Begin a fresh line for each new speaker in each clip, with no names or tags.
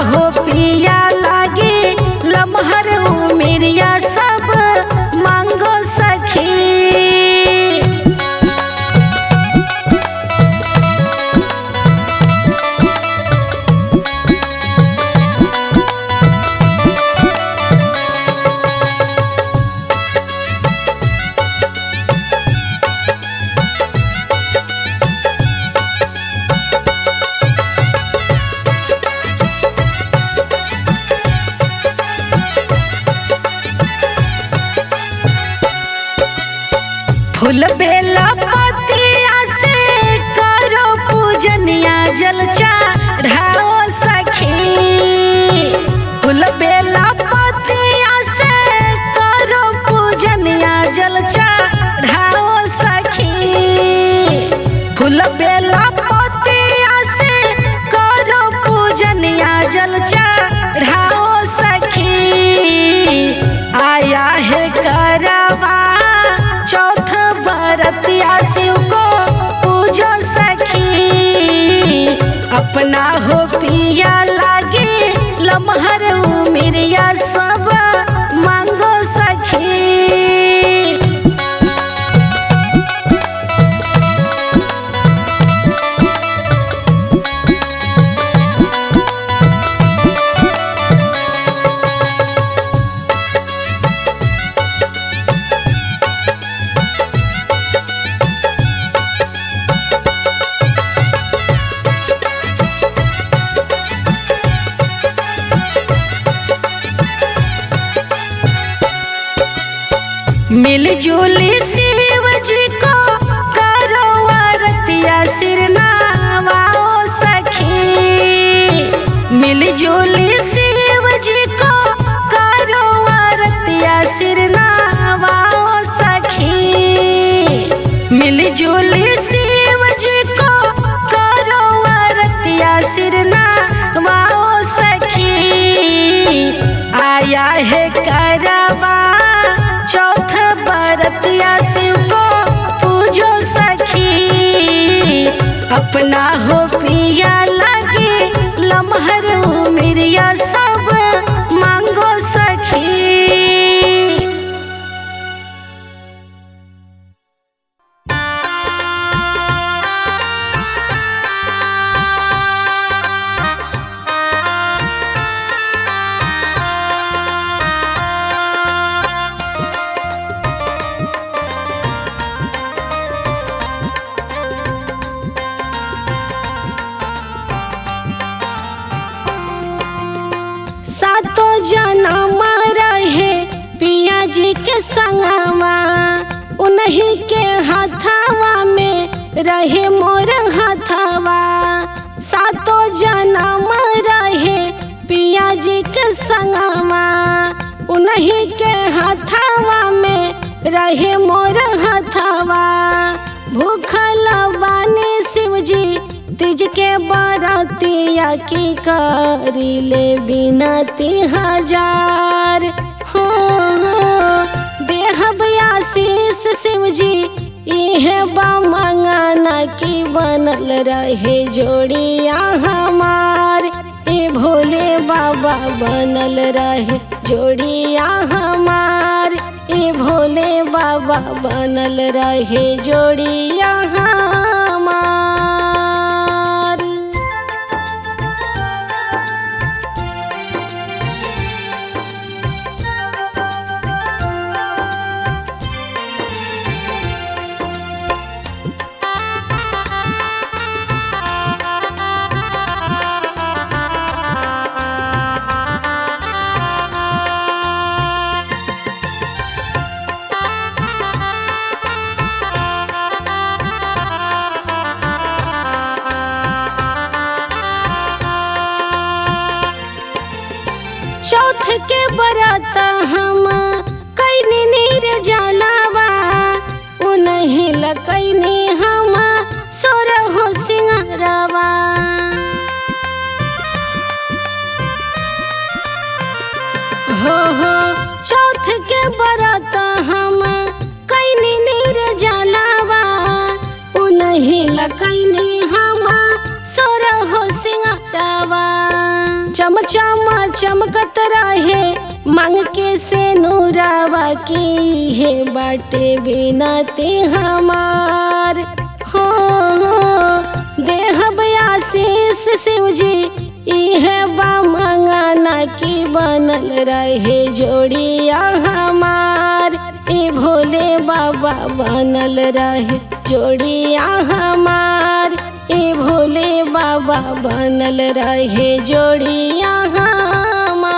हो पिया लागे लमहर उमिरिया सब मांगो सखी फूल बेला पतिया से करो पूजनिया जल चढ़ाओ सखी फूल बेला पतिया से करो पूजनिया जल चढ़ाओ सखी फूल बेला पतिया से करो पूजनिया जल चढ़ाओ सखी आया है करवा चौथ बरतिया शिव को पूजो सखी अपना हो पिया लागे लमहर उमिरिया सब मांगो सखी मिलजुल शिव जी को करो आरतिया सिर नवाओ सखी मिलजुल शिव जी को करो आरतिया सिर नवाओ सखी मिलजुल शिव जी को करो आरतिया सिर नवाओ सखी आया है करवा चौथ बरतिया शिव को पूजो सखी अपना हो पिया लगे लमहर उमिरिया सब मांगो सखी सातो जनम रहे पिया जी के संगवा उन्हीं के हथवा में रहे मोर हथवा सातो जनम रहे पिया जी के संगवा उन्हीं के हथवा में रहे मोर हथवा भूखल बानी शिव जी तिज के बरतिया की करी ले बिनती हजार हो देहब आशीष शिव जी इहे बा मंगना की बनल रहे जोड़िया हमार ए भोले बाबा बनल रहे जोड़िया हमार ए भोले बाबा बनल रहे जोड़िया हमार चौथ के बरात हम कैनी नीर जलावा उन्हीं लकैनी हम सोर हो सिंगारवा हो हो चौथ के बरात हम कैनी नीर जलावा उन्हीं लकैनी हम सोर हो सिंगारवा चमचमा चमकत रहे मांग के से नूरावा की है बाटे बिनती हमार हो हो देह आशीष शिव जी इहे बा मंगना की बनल रहे जोड़िया हमार ए भोले बाबा बनल रहे जोड़िया हमार ए भोले बाबा बनल रहे जोड़िया हमार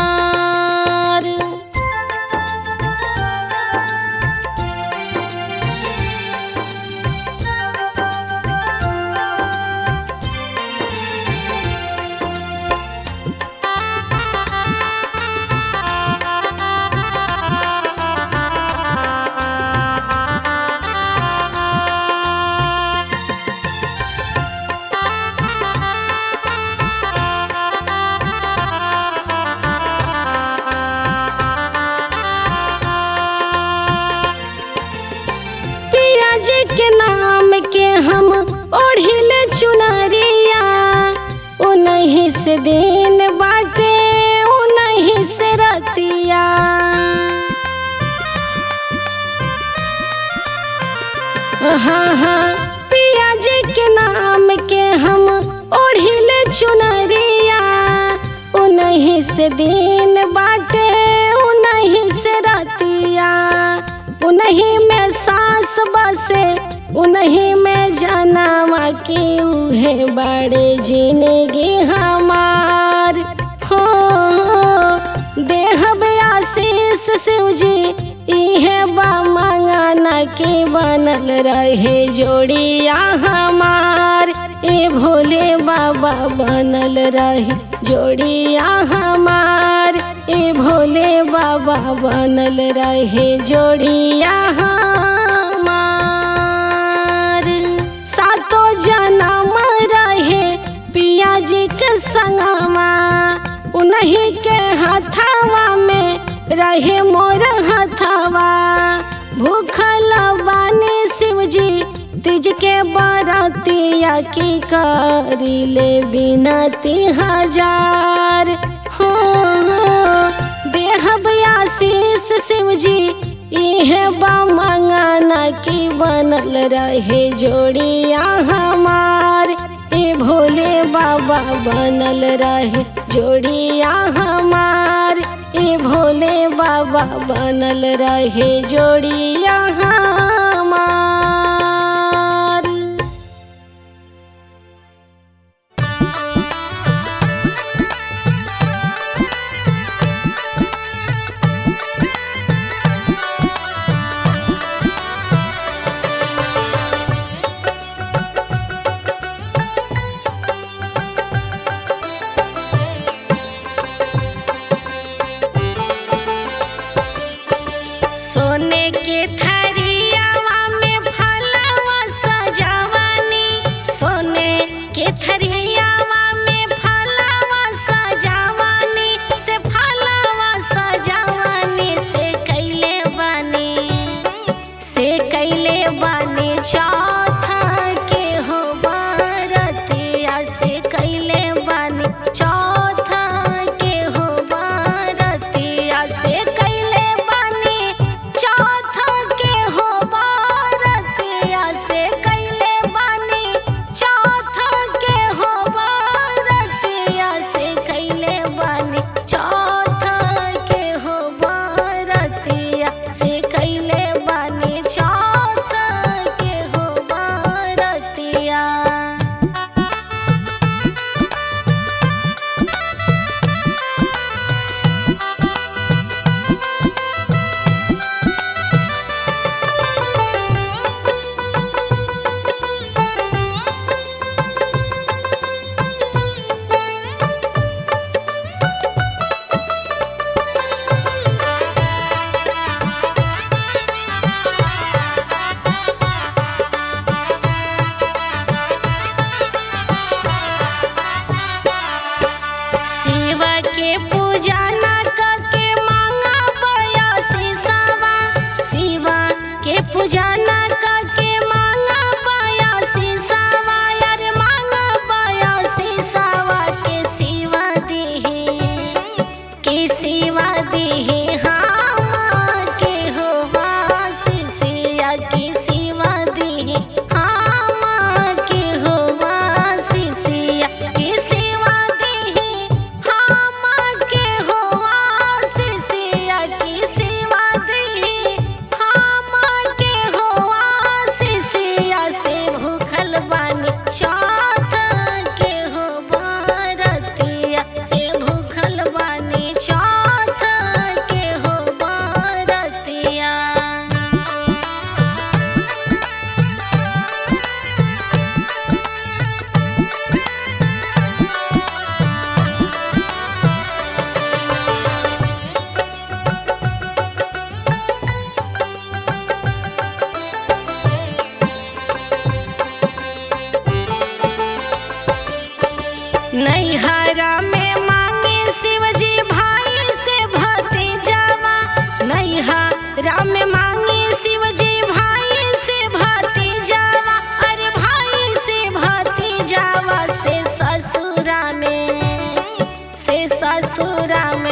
पिया जी के नाम के हम ओढ़िल चुनरिया उन्हीं से दिन बाटे उन्हीं से रतिया हाँ हाँ पिया जी के नाम के हम ओढ़िल चुनरिया उन्हीं से दिन बाटे उन्हीं से रतिया उन्हीं में सांस बसे उन्हीं में जनावा की उहे बड़े जिंदगी हमार हो देह आशीष शिव जी इहे बा मंगना के बनल रहे जोड़िया हमार ए भोले बाबा बनल रहे जोड़िया हमार ए भोले बाबा बनल रहे जोड़िया हमार सातो जन्म रहे पिया जी के संगमा उन्हीं के हथवा में रहे मोर हथवा भूखल बानी शिव जी तिज के बरतिया की करिले बिनती हजार हो देह आशीष शिव जी इहे बा मंगना की बनल रहे जोड़िया हमार ए भोले बाबा बनल रहे जोड़िया हमार ए भोले बाबा बनल रहे जोड़िया हमार
सोने के थरियावा में
ससुरा में